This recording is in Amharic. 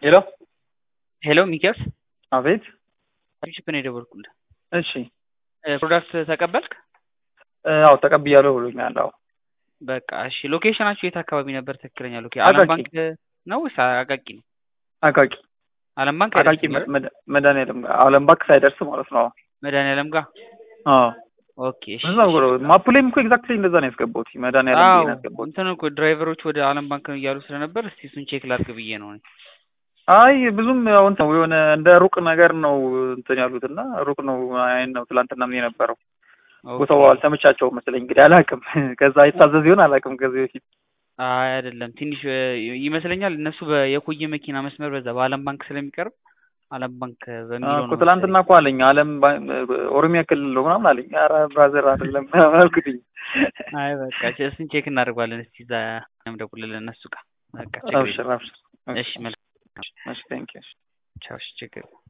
ሄሎ ሄሎ ሚኪያስ አቤት ቺፕ ነው የደወልኩልህ። እሺ ፕሮዳክት ተቀበልክ? አዎ ተቀብያለሁ ብሎኛል። አዎ በቃ እሺ። ሎኬሽናችሁ የት አካባቢ ነበር? ትክክለኛ ሎኬሽን አቃቂ። አለም ባንክ ነው ወይስ አቃቂ ነው? አቃቂ አለም ባንክ አቃቂ አይደርስም አይደል? መድ- መድኃኒዓለም ጋር አለም ባንክ ሳይደርስ ማለት ነው። መድኃኒዓለም ጋር አዎ ኦኬ። እሺ እዛ ብሎ ማፕ ላይም እኮ ኤግዛክትሊ እንደዛ ነው ያስገባሁት። መድኃኒዓለም ብዬ አዎ ነው ያስገባሁት። እንትን እኮ ድራይቨሮች ወደ አለም ባንክ ነው እያሉ ስለነበር እስቲ እሱን ቼክ ላድርግ ብዬ ነው እኔ። አይ ብዙም ያው እንትን ነው የሆነ እንደ ሩቅ ነገር ነው እንትን ያሉት እና ሩቅ ነው አይን ነው ትላንትና ምን የነበረው ኦኬ። ቦታው አልተመቻቸውም መሰለኝ እንግዲህ አላውቅም። ከዛ የታዘዝ ይሆን አላውቅም ከዚህ በፊት አይ አይደለም ትንሽ እ, ይመስለኛል እነሱ በ- የኮየ መኪና መስመር በዛ በአለም ባንክ ስለሚቀርብ አለም ባንክ በሚለው እኮ ነው ትላንትና እኮ አለኝ አለም ባ- ኦሮሚያ ክልል ነው ምናምን አለኝ። ኧረ ብራዘር አይደለም አልኩትኝ። አይ በቃ እሺ፣ እሱን ቼክ እናደርገዋለን። እስቲ እዛ ደውልልን እነሱ ጋር በቃ ችግር አብሽር የለም። አብሽር። እሺ መልካም እሺ ቴንክ ዩ ቻው። እሺ ችግር የለም።